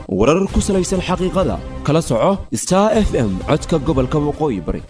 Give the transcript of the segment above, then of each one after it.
warar ku salaysan xaqiiqada kala soco star f m codka gobolka waqooyi bari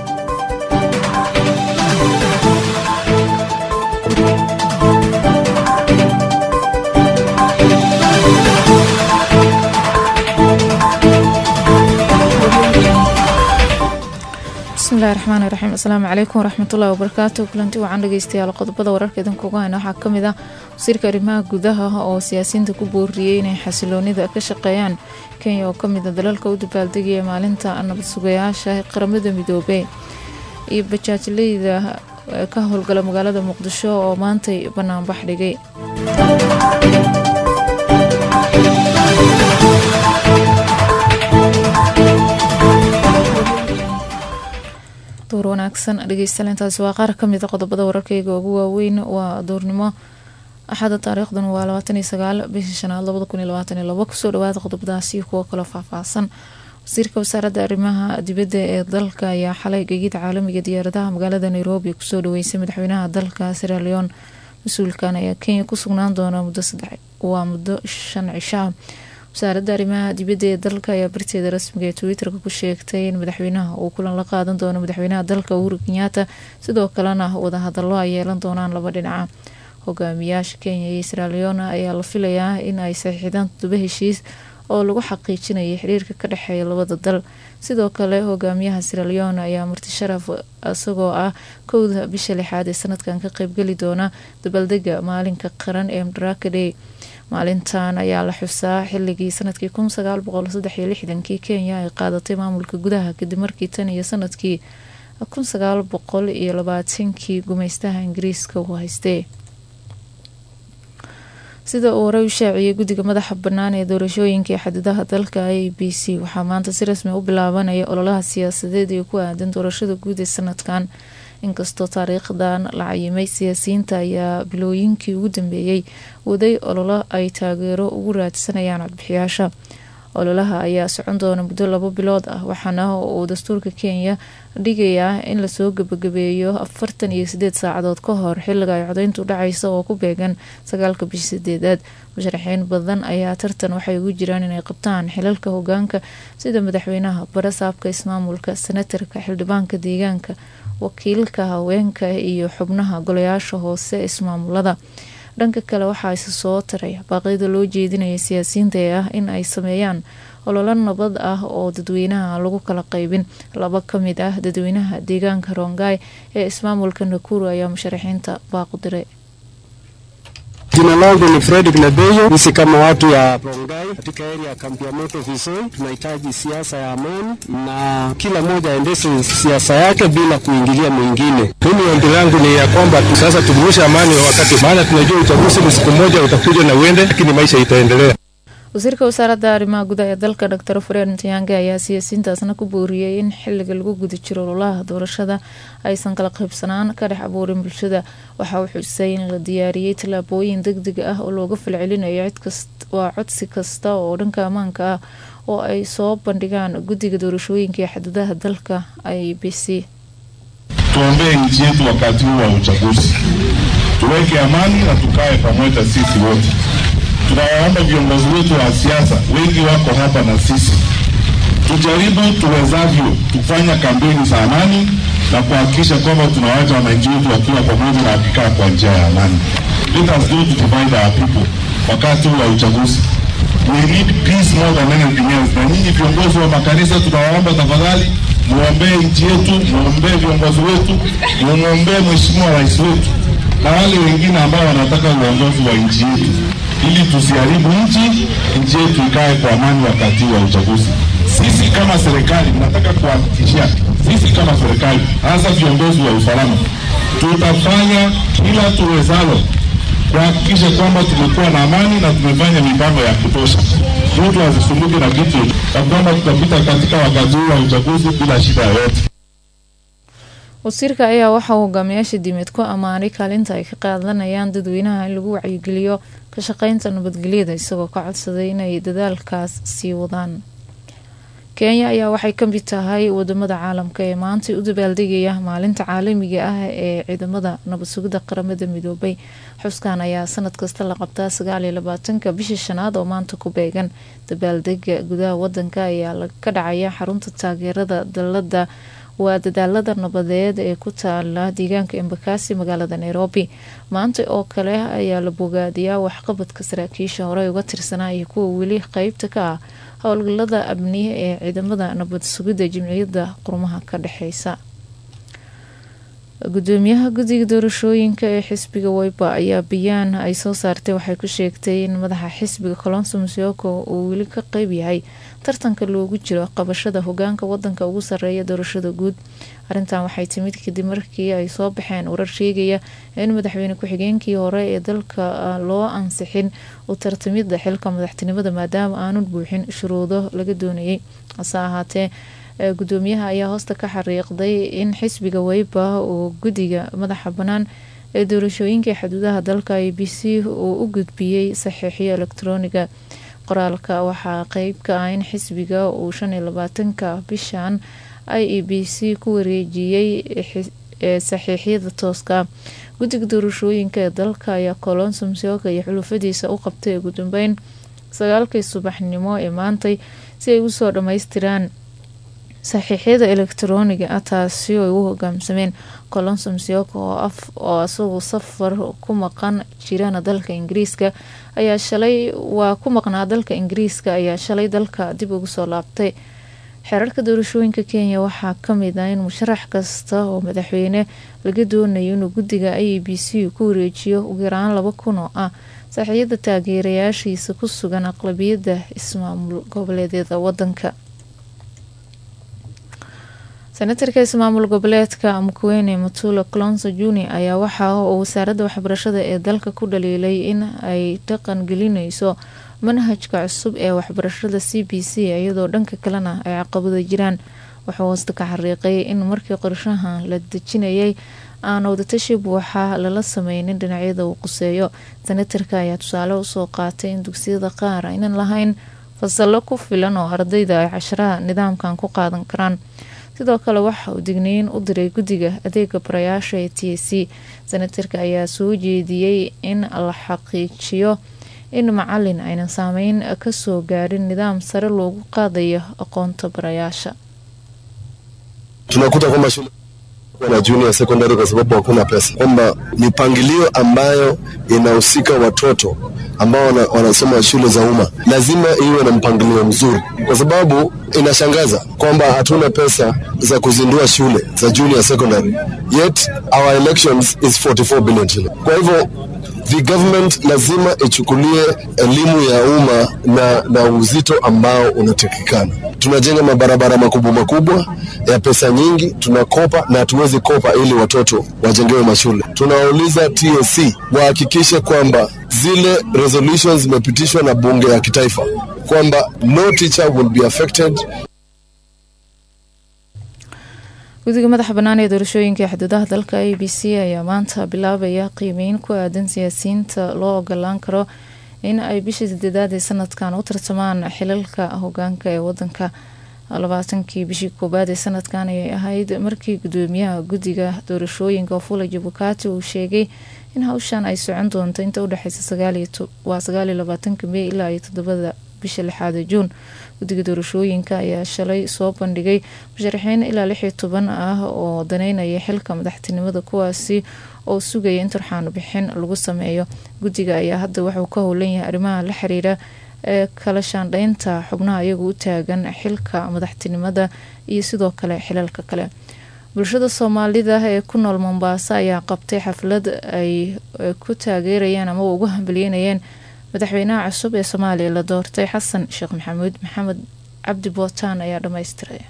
bismillahi raxmaani raxiim asalaamu calaykum waraxmatullahi wabarakaatu kulanti wacan dhegeystayaal qodobada wararka idinkuga hayna waxaa kamid ah wasiirka arrimaha gudaha oo siyaasiyiinta ku booriyey inay xasiloonida ka shaqeeyaan kenya oo kamid a dalalka u dabaaldegaya maalinta nabad sugayaasha qaramada midoobey iyo bajaajleyda ka howlgala magaalada muqdisho oo maantay banaanbax dhigay door wanaagsan dhegeystalintaasi waa qaar kamid a qodobada wararkeyga ugu waaweyn waa duurnimo axada taariikhdan waa labaataniyo sagaal bishii shanaad labada kun iyo labaataniyo labo kusoo dhawaada qodobadaasi kuwo kaloo faahfaahsan wasiirka wasaaradda arrimaha dibadda ee dalka ayaa xalay gegida caalamiga diyaaradaha magaalada nairobi kusoo dhaweysay madaxweynaha dalka siraleon mas-uulkan ayaa kenya ku sugnaan doona muddo saddex waa muddo shan cishaa wasaaradda arrimaha dibadda ee dalka ayaa barteeda rasmiga ee twitter-ka ku sheegtay in madaxweynaha uu kulan la qaadan doono madaxweynaha dalka uhuru kenyaata sidoo kalena wadahadalo ay yeelan doonaan laba dhinaca hogaamiyaasha kenya iyo siraleona ayaa la filayaa in ay saxiixdaan todoba heshiis oo lagu xaqiijinayay xiriirka ka dhexeeya labada dal sidoo kale hogaamiyaha siraleona ayaa marti sharaf isagoo ah kowda bisha lixaad ee sanadkan ka qeybgeli doona dabaaldega maalinka qaran ee madaraka day maalintan ayaa la xusaa xilligii sanadkii kun sagaal boqol saddex iyo lixdankii kenya ay qaadatay maamulka gudaha kadib markii tan iyo sanadkii kun sagaal boqol iyo labaatankii gumeystaha ingiriiska uu haystay sida uu horey u shaaciyey guddiga madaxa bannaan ee doorashooyinka ee xadidaha dalka a b c waxaa maanta si rasmi u bilaabanaya ololaha siyaasadeed ee ku aadan doorashada guud ee sanadkan inkastoo taariikhdan la cayimay siyaasiyiinta ayaa bilooyinkii ugu dambeeyey waday ololo ay taageero ugu raadsanayaan codbixiyaasha ololaha ayaa socon doona muddo labo bilood ah waxaana uu dastuurka kenya dhigayaa in lasoo gebagabeeyo afartan iyo sideed saacadood ka hor xiliga ay codeyntu dhacaysa oo ku beegan sagaalka bishi sideedaad musharaxiin badan ayaa tartan waxay ugu jiraan inay qabtaan xilalka hogaanka sida madaxweynaha barasaabka ismaamulka senatarka xildhibaanka deegaanka wakiilka haweenka iyo xubnaha golayaasha hoose ismaamulada dhanka kale waxaa isa soo taray baaqyada loo jeedinaya siyaasiyiinta ee ah in ay sameeyaan ololo nabad ah oo dadweynaha lagu kala qaybin laba kamid ah dadweynaha deegaanka rongai ee ismaamulka nakuru ayaa musharaxiinta baaqu diray Jina langu ni Fredrick Nabeyo. Sisi kama watu ya Rongai katika area ya kambi ya Moto Visoi tunahitaji siasa ya amani na kila mmoja aendeshe siasa yake bila kuingilia mwingine. Mimi ombi langu ni ya kwamba tu sasa tudumishe amani wakati, maana tunajua uchaguzi ni siku moja utakuja na uende, lakini maisha itaendelea. wasiirka wasaaradda arrimaha gudaha ee dalka dor fred ntiyange ayaa siyaasiyiintaasna ku booriyey in xiliga lagu guda jiro ololaha doorashada aysan kala qaybsanaan ka dhex abuurin bulshada waxa uu xusay in la diyaariyey tallaabooyin deg deg ah oo looga falcelinayo waa codsi kasta oo dhanka ammaanka ah oo ay soo bandhigaan guddiga doorashooyinka ee xadadaha dalka i b c tuombee nchi yetu wakati huu wa uchaguzi, tuweke amani na tukae pamoja sisi wote. Tunawaomba viongozi wetu wa siasa, wengi wako hapa na sisi, tujaribu tuwezavyo kufanya kampeni za amani na kuhakikisha kwamba tunawacha wananchi wetu wakiwa pamoja na wakikaa kwa njia ya amani. Let us do to divide our people wakati huu wa uchaguzi. We need peace more than anything else. Na nyinyi viongozi wa makanisa, tunawaomba tafadhali muombee nchi yetu, muombee viongozi wetu, mumwombee mheshimiwa rais wetu na wale wengine ambao wanataka uongozi wa nchi yetu, ili tusiharibu nchi, nchi yetu ikae kwa amani wakati wa uchaguzi. Sisi kama serikali, nataka kuhakikishia sisi kama serikali, hasa viongozi wa usalama, tutafanya kila tuwezalo kuhakikisha kwamba tumekuwa na amani na tumefanya mipango ya kutosha, mtu asisumbuke na kitu, na kwamba tutapita katika wakati huu wa uchaguzi bila shida yoyote. wasiirka ayaa waxa uu hogaamiyaasha diimeed ku ammaanay kaalinta ay ka qaadanayaan dadweynaha in lagu wacyigeliyo ka shaqeynta nabadgelyada isagoo ka codsaday inay dadaalkaas sii wadaan kenya ayaa waxay ka mid tahay wadamada caalamka ee maanta u dabaaldegaya maalinta caalamiga ah ee ciidamada nabad sugidda qaramada midoobay xuskan ayaa sanad kasta la qabtaa sagaaliyo labaatanka bishii shanaad oo maanta ku beegan dabaaldega gudaha wadanka ayaa ka dhacaya xarunta taageerada dalada waa dadaalada nabadeed ee ku taala deegaanka embakasi magaalada nairobi maanta oo kale ayaa la bogaadiyaa waxqabadka saraakiisha hore uga tirsanaa iyo kuwa weli qeybta ka ah howlgalada amniye ee ciidamada nabad sugidda jimciyadda qurmaha ka dhexeysa gudoomiyaha guddiga doorashooyinka ee xisbiga weyba ayaa bayaan ay soo saartay waxay ku sheegtay in madaxa xisbiga colonso musioko uu weli ka qeyb yahay tartanka loogu jiro qabashada hogaanka wadanka ugu sareeya doorashada guud arrintan waxay timid kadib markii ay soo baxeen warar sheegaya in madaxweyne ku-xigeenkii hore ee dalka loo ansixin u tartamida xilka madaxtinimada maadaama aanun buuxin shuruudo laga doonayay hase ahaatee gudoomiyaha ayaa hoosta ka xariiqday in xisbiga weyba uu guddiga madaxa bannaan ee doorashooyinka xuduudaha dalka a b c uu u gudbiyey saxiixyo elektroniga qoraalka waxaa qeyb ka ah in xisbiga uu shan iyo labaatanka bishan i e b c ku wareejiyey saxiixyada tooska guddiga doorashooyinka ee dalka ayaa colonso msioka iyo xulufadiisa u qabtay ugu dambeyn sagaalkii subaxnimo ee maantay si ay usoo dhammaystiraan saxiixyada elektroniga ah taasi oo ay u hogaamsameen colonso msioka oo isagu safar ku maqan jirana dalka ingiriiska ayaa shalay waa ku maqnaa dalka ingiriiska ayaa shalay dalka dib ugu soo laabtay xeerarka doorashooyinka kenya waxaa kamid ah in musharax kasta oo madaxweyne laga doonayo inuu guddiga i b c ku wareejiyo ugu yaraan laba kun oo ah saxiixyada taageerayaashiisa ku sugan aqlabiyadda ismaamul goboleedyada wadanka senatarka ismaamul goboleedka mukwene mutula clonso juni ayaa waxa uu wasaaradda waxbarashada ee dalka ku dhaliilay in ay dhaqan gelineyso manhajka cusub ee waxbarashada c b c iyadoo dhanka kalena ay caqabado jiraan wuxuu hoosta ka xariiqay in markii qorshahan la dejinayay aan wadatashi buuxa lala sameynin dhinacyada uu quseeyo senatarka ayaa tusaale usoo qaatay in dugsiyada qaar aynan lahayn fasallo ku filan oo ardayda ay casharaha nidaamkan ku qaadan karaan sidoo kale waxa uu digniin u diray guddiga adeega barayaasha ee t c senatarka ayaa soo jeediyey in la xaqiijiyo in macalin aynan saameyn kasoo gaadhin nidaam sare loogu qaadayo aqoonta barayaasha tunakuta kwamba shule na junior secondary kwa sababu hakuna pesa, kwamba mipangilio ambayo inahusika watoto ambao wana, wanasoma shule za umma lazima iwe na mpangilio mzuri, kwa sababu inashangaza kwamba hatuna pesa za kuzindua shule za junior secondary yet our elections is 44 billion shilling. Kwa hivyo the government lazima ichukulie elimu ya umma na, na uzito ambao unatakikana. Tunajenga mabarabara makubwa makubwa ya pesa nyingi, tunakopa na hatuwezi kopa ili watoto wajengewe mashule. Tunawauliza TSC wahakikishe kwamba zile resolutions zimepitishwa na bunge ya kitaifa kwamba no teacher will be affected guddiga madaxa bannaan ee doorashooyinka xuduudaha dalka a b c ayaa maanta bilaabaya qiimeyn ku aadan siyaasiyiinta loo ogolaan karo in ay bishii sideedaad ee sanadkan u tartamaan xilalka hogaanka ee wadanka labaatankii bishii koowaad ee sanadkan ayay ahayd markii gudoomiyaha guddiga doorashooyinka ofula jabukati uu sheegay in hawshan ay socon doonto inta udhexeysa waa sagaaliyo labaatanka mey ilaa iyo toddobada bisha lixaada juun guddiga doorashooyinka ayaa shalay soo bandhigay musharaxiin ilaa lix iyo toban ah oo daneynaya xilka madaxtinimada kuwaasi oo sugaya in turxaan bixin lagu sameeyo guddiga ayaa hadda wuxuu ka howlan yahay arrimaha la xiriira ee kala shaandheynta xubnaha iyagu u taagan xilka madaxtinimada iyo sidoo kale xilalka kale bulshada soomaalida ee ku nool mombaaso ayaa qabtay xaflad ay ku taageerayeen ama ugu hambalyeynayeen madaxweynaha cusub ee soomaaliya la doortay xasan sheekh maxamuud maxamed cabdi bootaan ayaa dhammaystiray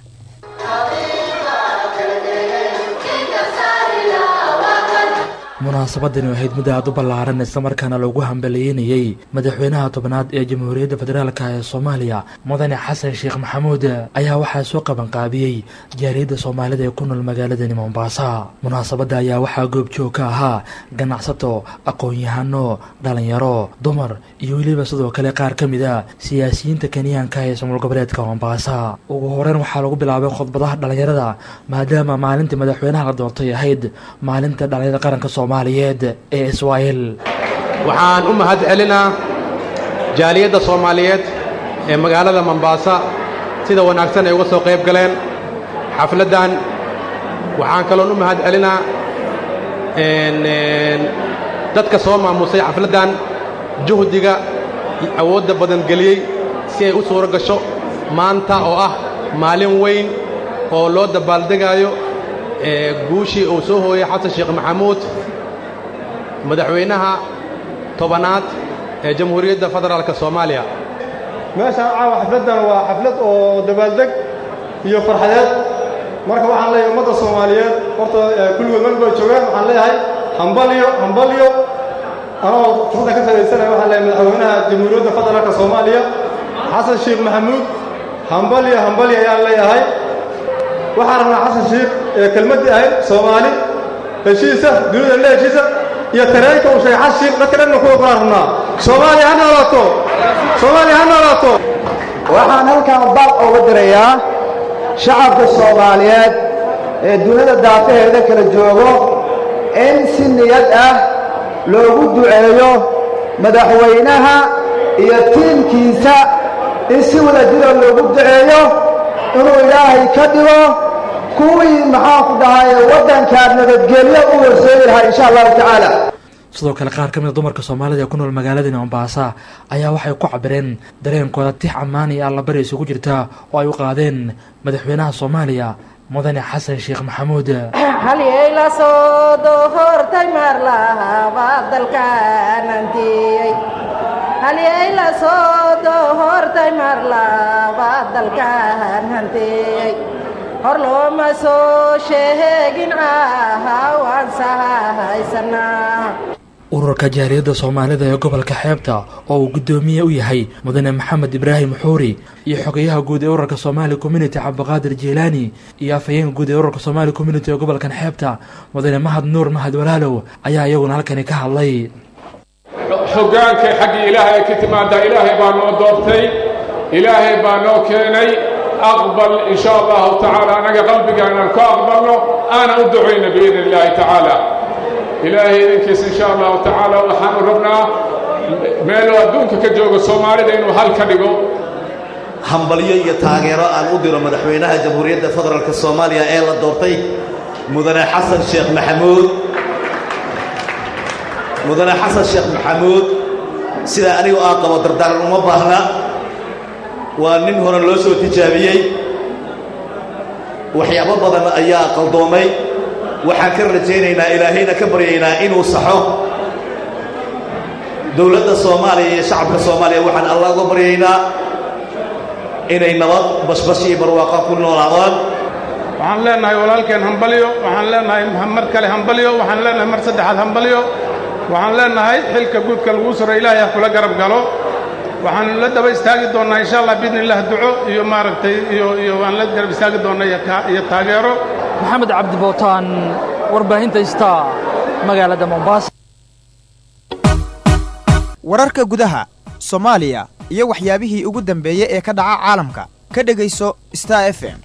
munaasabadani ahayd mid aad u ballaaran islamarkaana loogu hambaliyeynayey madaxweynaha tobnaad ee jamhuuriyadda federaalka ee soomaaliya mudane xasan sheekh maxamuud ayaa waxaa soo qabanqaabiyey jaariyadda soomaalida ee ku nool magaaladani mombaasa munaasabadda ayaa waxaa goobjoog ka ahaa ganacsato aqoon-yahano dhalinyaro dumar iyo weliba sidoo kale qaar ka mid a siyaasiyiinta kenyaanka ee somaal goboleedka mombaasa ugu horeyn waxaa lagu bilaabay khudbadaha dhalinyarada maadaama maalintii madaxweynaha la doortay ahayd maalinta dhalinyarada qaranka soomaaliyeed ee israa'el waxaan u mahad celinaa jaaliyadda soomaaliyeed ee magaalada mombaasa sida wanaagsan ay uga soo qayb galeen xafladdan waxaan kaloon u mahad celinaa dadka soo maamusay xafladdan juhdiga awoodda badan geliyey si ay u suuro gasho maanta oo ah maalin weyn oo loo dabaaldegaayo guushii uu soo hooyey xasan sheekh maxamuud madaxweynaha tobanaad ee jamhuuriyadda federaalka soomaaliya meeshaan caawa xafladdan waa xaflad oo dabaaldeg iyo farxadeed marka waxaan leeyahay ummadda soomaaliyeed horta kulligood meel bay joogaan waxaan leeyahay hambalyo hambalyo anoo fursadda ka fadaysanaya waxaan leeyahay madaxweynaha jamhuuriyadda federaalka soomaaliya xasan sheekh maxamuud hambalyo hambalyo ayaan leeyahay waxaan rabnaa xasan sheekh ee kelmaddii ahayd soomaali heshiisa dunida le heshiisa iyo tareenka uu sheegay xasan sheekh dadka dhanna kuwa baan rabnaa soomaaliya ha noolaato soomaaliya ha noolaato waxaan halkan baaq uga dirayaa shacabka soomaaliyeed ee dunida daafaheeda kala joogo in si niyad ah loogu duceeyo madaxweynaha iyo tiimkiisa in si wada jira loogu duceeyo inuu ilaahay ka dhigo kuwii maxaanku dhahay waddankaa nabadgelyo u horseedi lahaa insha allahu tacaala sidoo kale qaar ka mid a dumarka soomaalida ee ku nool magaaladani mombaasa ayaa waxay ku cabireen dareenkooda tix ammaan iyo allabari isugu jirta oo ay u qaadeen madaxweynaha soomaaliya mudane xasan sheekh maxamuud halyeyla soo dohortay marlahaba dalkaanantiyey halyeyla soo dohortay marlaba dalkaan hantiyey hor looma soo sheegin caahawaan sahaysanaa ururka jaariyadda soomaalida ee gobolka xeebta oo uu guddoomiye u yahay mudane maxamed ibraahim xuuri iyo xogeyaha guud ee ururka somaali community cabdiqaadir jiilaani iyo afhayeenka guud ee ururka somaali community ee gobolkan xeebta mudane mahad nuur mahad walaalow ayaa iyaguna halkani ka hadlay hoggaanka xaggii ilaahay ay ka timaadaa ilaahay baa noo doortay ilaahay baa noo keenay aqbal in sha allahu tacaala annaga qalbigaanaan ku aqbalno aana u ducayna biidn illaahi tacaala ilaahay idinkiisa in sha allahu tacaala waxaanu rabnaa meeluu adduunka ka joogo soomaalida inuu hal ka dhigo hambalyo iyo taageero aan u diro madaxweynaha jamhuuriyadda federaalka soomaaliya ee la doortay mudane xasan sheekh maxamuud mudane xasan sheekh maxamuud sidaa anigu aa qabo dardaaran uma baahna waa nin hore loo soo tijaabiyey waxyaabo badan ayaa qaldoomay waxaan ka rajaynaynaa ilaahayna ka baryaynaa inuu saxo dowladda soomaaliya iyo shacabka soomaaliya waxaan allah uga baryaynaa inay nabad bashbash iyo barwaaqa ku noolaadaan waxaan leenahay walaalkeen hambalyo waxaan leenahay mar kale hambalyo waxaan leenahay mar saddexaad hambalyo waxaan leenahay xilka guudka laguu suro ilaahay ha kula garab galo waxaanu la daba istaagi doonnaa insha allah biidni illah duco iyo maaragtay iyo iyo waan la garab istaagi doonnaa iyo taageero maxamed cabdi bootaan warbaahinta star magaalada mombaasa wararka gudaha soomaaliya iyo waxyaabihii ugu dambeeyey ee ka dhaca caalamka ka dhegayso star f m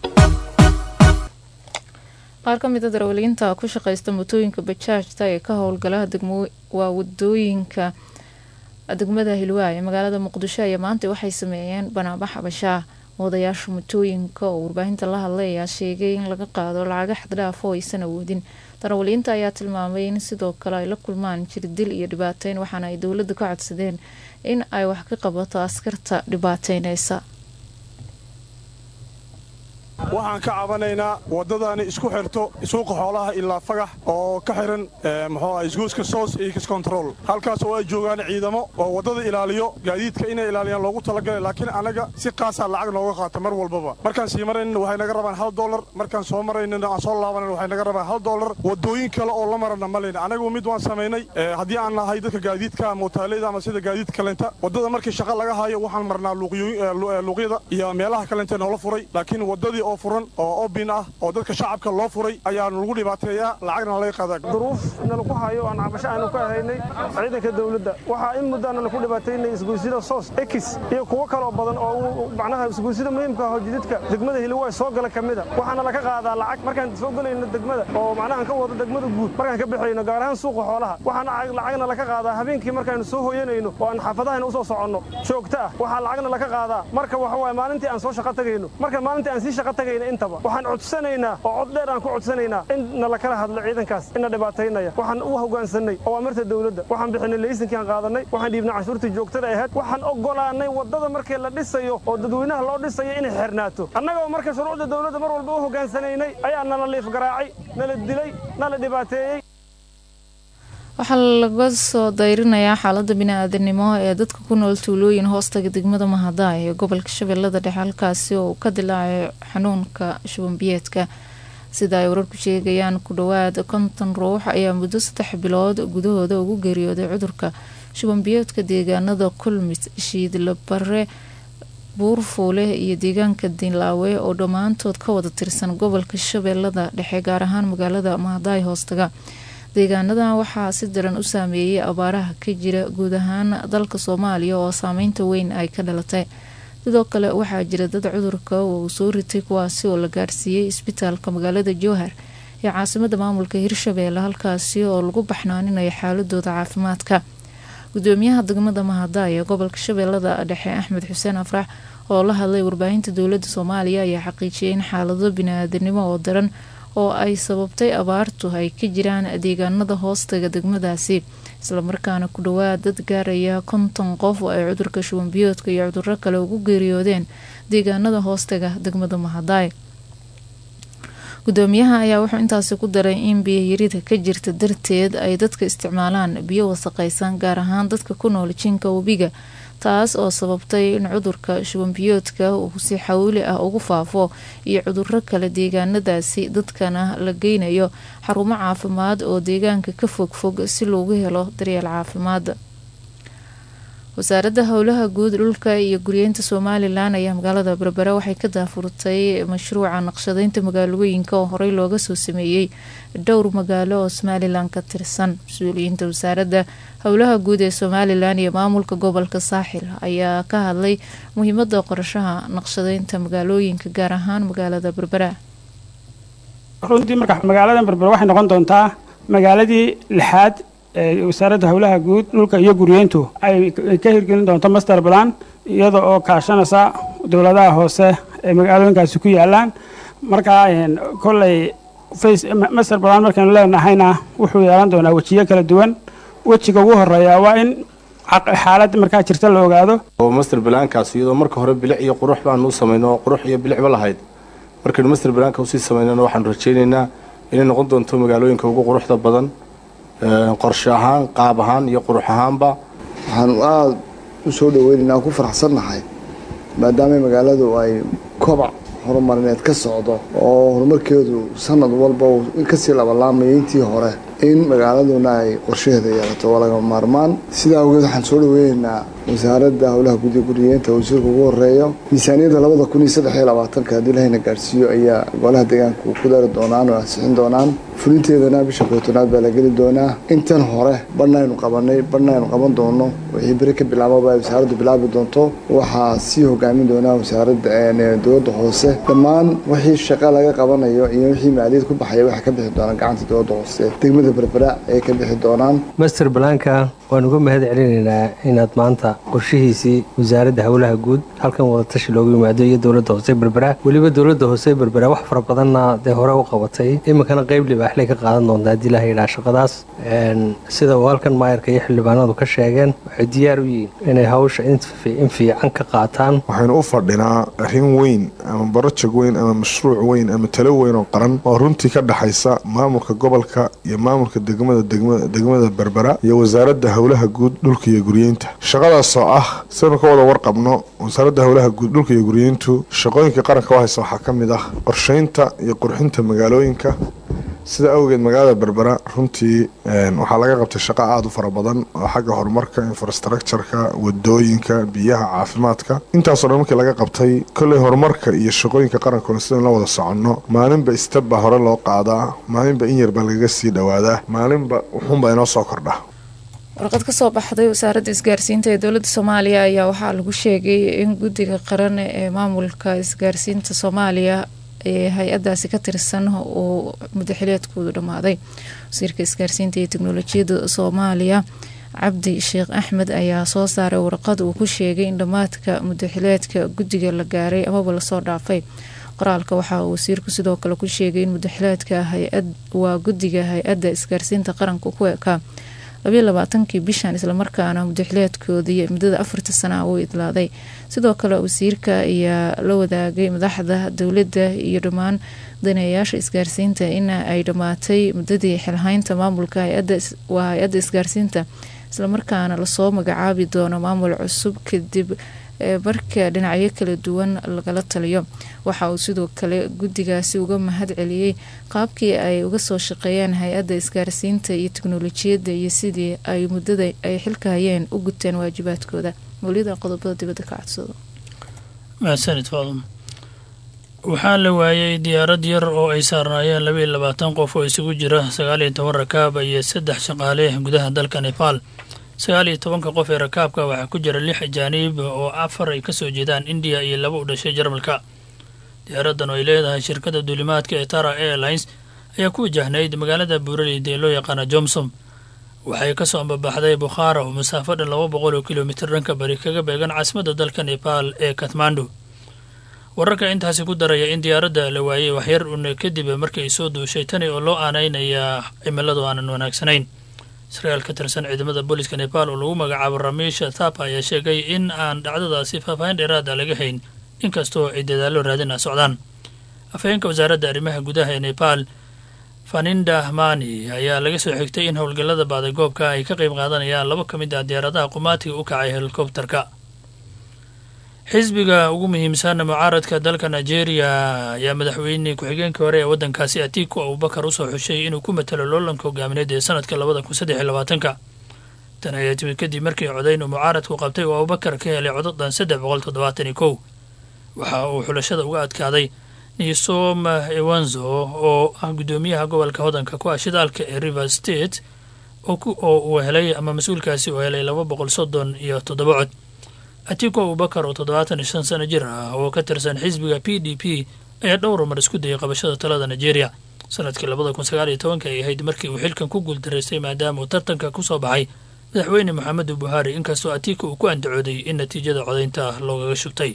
qaar ka mida darawaliinta ku shaqaysta mootooyinka bajaajta ee ka howlgala waa wadooyinka degmada hilwaa ee magaalada muqdisho ayaa maanta waxay sameeyeen banaabax habashaa wadayaasha motooyinka oo warbaahinta la hadlay ayaa sheegay in laga qaado lacaga xaddhaaf oo aysan awoodin darawaliinta ayaa tilmaamay in sidoo kale ay la kulmaan jirdil iyo dhibaateyn waxaana ay dowladda ka codsadeen in ay wax ka qabato askarta dhibaateyneysa waxaan ka cabanaynaa waddadani isku xirto suuqa xoolaha ilaa fagax oo ka xiran muxuu ah isgoyska soos iyo kiscontrol halkaas oo ay joogaan ciidamo oo waddada ilaaliyo gaadiidka inay ilaaliyaan loogu talagalay laakiin annaga si qaasaa lacag nooga qaata mar walbaba markaan sii maraynana waxay naga rabaan hal dollar markaan soo maraynana aan soo laabanana waxay naga rabaan hal dollar waddooyin kale oo la marana ma leyna anagu mid waan samaynay haddii aan nahay dadka gaadiidka mootaaleyda ama sida gaadiid kalenta waddada markii shaqa laga hayo waxaan marnaa luuqyada iyo meelaha kalenta noola furay laakiin waddadii oo furan oo obin ah oo dadka shacabka loo furay ayaa lagu dhibaateeyaa lacagna laga qaadaa duruuf nalaku hayo aan cabasho aanu ka ahaynay ciidanka dawladda waxaa in muddaana laku dhibaataynay isgoysida soos ekis iyo kuwo kaloo badan oo macnaha isgoysida muhiimka ah oo jididka degmada hiliwaay soo gala ka mida waxaana laga qaadaa lacag markaan soo gelayno degmada oo macnaha aan ka wado degmada guud markaan ka bixayno gaar ahaan suuqa xoolaha waxaana lacagna laga qaadaa habeenkii markaanu soo hoyanayno oo aan xaafadahayna usoo soconno joogto ah waxaa lacagna laga qaadaa marka waxa waaye maalintii aan soo shaqo tagayno marka maalintii aan sii shaqo tagayno intaba waxaan codsanaynaa oo cod dheer aan ku codsanaynaa in nala kala hadlo ciidankaas ina dhibaataynaya waxaan u hoggaansanay awaamirta dawladda waxaan bixinay laysankii aan qaadanay waxaan dhiibnay canshuurtii joogtada ahayd waxaan oggolaanay waddada markii la dhisayo oo dadweynaha loo dhisayo inay xirnaato annagoo marka shuruucda dawladda mar walba u hoggaansanaynay ayaa nala liif garaacay nala dilay nala dhibaateeyey waxaa laga soo dayrinayaa xaalada bini-aadanimo ee dadka ku nool tuulooyin hoostaga degmada mahadaay ee gobolka shabeellada dhexe halkaasi oo ka dilaacay xanuunka shubanbiyeedka sida ay wararku sheegayaan ku dhowaad konton ruux ayaa muddo saddex bilood gudahooda ugu geeriyooday cudurka shubanbiyeedka deegaanada kulmis shiidlabare buurfuule iyo deegaanka dinlaawe oo dhammaantood ka wada tirsan gobolka shabeellada dhexe gaar ahaan magaalada mahadaay hoostaga deegaanadan waxaa si daran u saameeyay abaaraha ka jira guud ahaan dalka soomaaliya oo saameynta weyn ay ka dhalatay sidoo kale waxaa jira dad cudurka uu soo ritay kuwaasi oo la gaarsiiyey isbitaalka magaalada jowhar ee caasimada maamulka hirshabeelle halkaasi oo lagu baxnaaninayo xaaladooda caafimaadka gudoomiyaha degmada mahadaay ee gobolka shabeellada dhexe axmed xuseen afrax oo la hadlay warbaahinta dowlada soomaaliya ayaa xaqiijiyay in xaalado bini-aadanimo oo daran oo ay sababtay abaartu ay ka jiraan deegaanada hoostaga degmadaasi islamarkaana ku dhawaad dad gaaraya konton qof oo ay cudurka shubanbiyoodka iyo cuduro kale ugu geeriyoodeen deegaanada hoostaga degmada mahadaay gudoomiyaha ayaa wuxuu intaasi ku daray in biyayarida ka jirta darteed ay dadka isticmaalaan biyo wasaqaysan gaar ahaan dadka ku nool jinka webiga taas oo sababtay in cudurka shubanbiyoodka uu si xawli ah ugu faafo iyo cuduro kale deegaanadaasi dadkana la geynayo xarumo caafimaad oo deegaanka ka fogfog si loogu helo daryeel caafimaad wasaaradda howlaha guud dhulka iyo guryeynta somalilan ayaa magaalada berbera waxay ka daafurtay mashruuca naqshadeynta magaalooyinka oo horey looga soo sameeyey dhowr magaalo oo somalilan ka tirsan mas-uuliyiinta wasaaradda howlaha guud ee somalilan iyo maamulka gobolka saaxil ayaa ka hadlay muhiimada qorashaha naqshadeynta magaalooyinka gaar ahaan magaalada berbera runtii marka magaaladan berbera waxay noqon doontaa magaaladii lixaad wasaaradda howlaha guud dhulka iyo guryeyntu ay ka hirgelin doonto master plan iyada oo kaashanaysa dowladaha hoose ee magaalooyinkaasi ku yaalaan markaa kolley master plan markaynu leenahayna wuxuu yeelan doonaa wejiyo kala duwan wejiga ugu horeeya waa in xaaladda markaa jirta la ogaado oo master balaankaas iyadoo marka hore bilic iyo qurux baanu u samayno oo qurux iyo bilicba lahayd markaynu master balaanka usii samaynana waxaanu rajaynaynaa inay noqon doonto magaalooyinka ugu quruxda badan qorshe ahaan qaab ahaan iyo qurux ahaanba waxaanu aada u soo dhaweynaynaa ku faraxsannahay maadaama magaaladu ay kobac horumarineed ka socdo oo horumarkeedu sanad walba uu kasii labalaamayo intii hore in magaaladuna ay qorshaheeda yeelato waa laga maarmaan sidaa awgeed waxaan soo dhaweynaynaa wasaaradda howlaha gudiga guriyeenta wasiirka ugu horeeyo miisaaniyadda labada kun iyo saddex iyo labaatanka haddii lahayna gaarsiiyo ayaa golaha deegaanku ku dari doonaan oo ansixin doonaan fulinteedana bisha kootonaad baa la geli doonaa intan hore badhnaynu qabanay badhnaynu qaban doono wixii beri ka bilaababa ay wasaaraddu bilaabi doonto waxaa sii hogaamin doonaa wasaaradda dowladda hoose dhammaan wixii shaqo laga qabanayo iyo wixii maaliyad ku baxaya waxay ka bixi doonaan gacanta dowladda hoose degmada berbera ayay ka bixi doonaan master balaanka waan uga mahad celinaynaa inaad maanta qorshihiisii wasaaradda howlaha guud halkan wadatashi loogu yimaado iyo dowladda hoose berbera weliba dowladda hoose berbera wax fara badanna dee hore u qabatay iminkana qayb liba libaaxley ka qaadan doonta haddii ilaha yidhaha shaqadaas sida uu halkan maayarka iyo xildhibaanadu ka sheegeen waxay diyaar u yihiin inay hawsha in fiican ka qaataan waxaynu u fadhinaa arrin weyn ama barojeg weyn ama mashruuc weyn ama talo weyn oo qaran oo runtii ka dhexaysa maamulka gobolka iyo maamulka degmada degmada berbera iyo wasaaradda howlaha guud dhulka iyo guryeynta shaqadaas oo ah sidaynu ka wada warqabno wasaaradda howlaha guud dhulka iyo guryeyntu shaqooyinka qaranka u haysa waxaa ka mid ah qorsheynta iyo qurxinta magaalooyinka sida awgeed magaalada berbera runtii waxaa laga qabtay shaqo aada u fara badan oo xagga horumarka infrastructureka wadooyinka biyaha caafimaadka intaasoo dhan markii laga qabtay kolley horumarka iyo shaqooyinka qarankuna sidaynu la wada soconno maalinba isteb baa hore loo qaadaa maalinba in yar baa lagaga sii dhowaadaa maalinba wuxuunbaa inoo soo kordha warqad kasoo baxday wasaaradda isgaarsiinta ee dowladda soomaaliya ayaa waxaa lagu sheegay in guddiga qaran ee maamulka isgaarsiinta soomaaliya ee hay-adaasi ka tirsan uu mudaxileedkoodu dhammaaday wasiirka isgaarsiinta iyo teknolojiyadda soomaaliya cabdi sheekh axmed ayaa soo saaray warqad uu ku sheegay in dhammaadka mudaxileedka guddiga la gaaray amaba lasoo dhaafay qoraalka waxaa uu wasiirku sidoo kale ku sheegay in mudaxileedka hay-ad waa guddiga hay-adda isgaarsiinta qaranka ku ekaa labayo labaatankii bishan islamarkaana mudaxileedkoodii muddada afarta sana uu idlaaday sidoo kale wasiirka ayaa la wadaagay madaxda dowladda iyo dhammaan daneeyaasha isgaarsiinta in ay dhammaatay muddadii xilhaynta maamulka waa hay-adda isgaarsiinta islamarkaana lasoo magacaabi doono maamul cusub kadib marka dhinacyo kala duwan lagala taliyo waxa uu sidoo kale guddigaasi uga mahad celiyey qaabkii ay uga soo shaqeeyeen hay-adda isgaarsiinta iyo teknolojiyadda iyo sidii ay muddada ay xilka hayeen u guteen waajibaadkooda mawlida qodobada dibadda ka codsado mahadsanid faadum waxaa la waayay diyaarad yar oo ay saarnaayeen laba iyo labaatan qof oo isugu jira sagaal iyo toban rakaab iyo saddex shaqaale gudaha dalka nebaal sagaal iyo tobanka qof ee rakaabka waxaa ku jira lix ajaaniib oo afar ay kasoo jeedaan indiya iyo laba u dhashay jarmalka diyaaradan oo ay leedahay shirkadda duulimaadka ee tara airlines ayaa ku wajahnayd magaalada buuraleyda ee loo yaqaana jomsom waxay kasoo ambabaxday bukhaara oo masaafo dhan laba boqol oo kilomitir dhanka bari kaga beegan caasimadda dalka nebaal ee kathmandu wararka intaasi ku daraya in diyaaradda la waayey waxyar un kadib markii ay soo duushay tani oo loo aanaynayaa cimiladu aanan wanaagsanayn israel ka tirsan ciidamada booliska nebaal oo lagu magacaabo ramiisha thapa ayaa sheegay in aan dhacdadaasi faahfaahin dheeraada laga hayn inkastoo ay dadaallo raadina socdaan afhayeenka wasaaradda arrimaha gudaha ee nebaal faninda mani ayaa laga soo xigtay in howlgallada baadagoobka ay ka qayb qaadanayaan laba ka mid ah diyaaradaha qumaatiga u kacay helikobterka xisbiga ugu muhiimsan mucaaradka dalka nigeria ayaa madaxweyne ku-xigeenkii hore ee waddankaasi atiku abubakar usoo xushay inuu ku matalo loolanka hogaamineed ee sanadka labada kun saddex iyo labaatanka tan ayaa timid kadib markii codayn uu mucaaradku qabtay oo abubakar ka helay codadan saddex boqol toddobaatan iyo kow waxa uu xulashada uga adkaaday nisom ewanzo oo ah guddoomiyaha gobolka hodanka ku ah shidaalka ee river state oo uu helay ama mas-uulkaasi uu helay laba boqol soddon iyo toddoba cod atiku abubakar oo toddobaatan iyo shan sano jir ah oo ka tirsan xisbiga p d p ayaa dhowr mar isku dayay qabashada talada nigeria sanadkii labada kun sagaal iyo tobanka ay ahayd markii uu xilkan ku guuldaraystay maadaama uu tartanka ku soo baxay madaxweyne moxamedu buhari inkastoo atiku uu ku andacooday in natiijada codaynta loogaga shubtay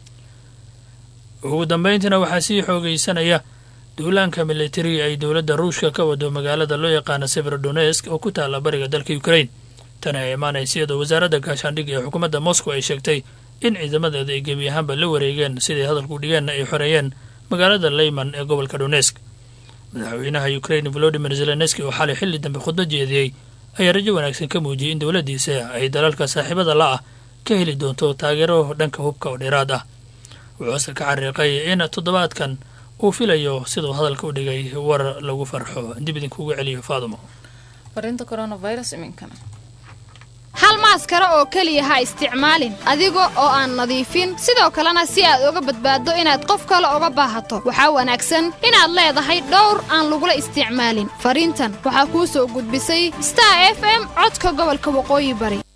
ugu dambayntiina waxaa sii xoogaysanaya duulaanka militari ay dowladda ruushka ka wado magaalada loo yaqaana severodonesk oo ku taalla bariga dalka ukrain tani ay imaanaysa iyadoo wasaaradda gaashaandhigga ee xukuumadda moscow ay sheegtay in ciidamadeeda ay gebi ahaanba la wareegeen siday hadalku dhigeenna ay xoreeyeen magaalada leyman ee gobolka donesk madaxweynaha ukrain volodimir zelenski oo xalay xilli dambe khudbad jeediyey ayaa rajo wanaagsan ka muujiyey in dowladdiisa ay dalalka saaxiibada la ah ka heli doonto taageero dhanka hubka oo dheeraad ah wuxuuse ka xariiqay in toddobaadkan uu filayo siduu hadalka u dhigay war lagu farxo dib idinkugu celiyo faadumo farinta coronavirus iminkana hal maaskara oo keliya ha isticmaalin adiga oo aan nadiifin sidoo kalena si aad uga badbaaddo inaad qof kale uga baahato waxaa wanaagsan inaad leedahay dhowr aan lagula isticmaalin fariintan waxaa kuu soo gudbisay star f m codka gobolka waqooyi bari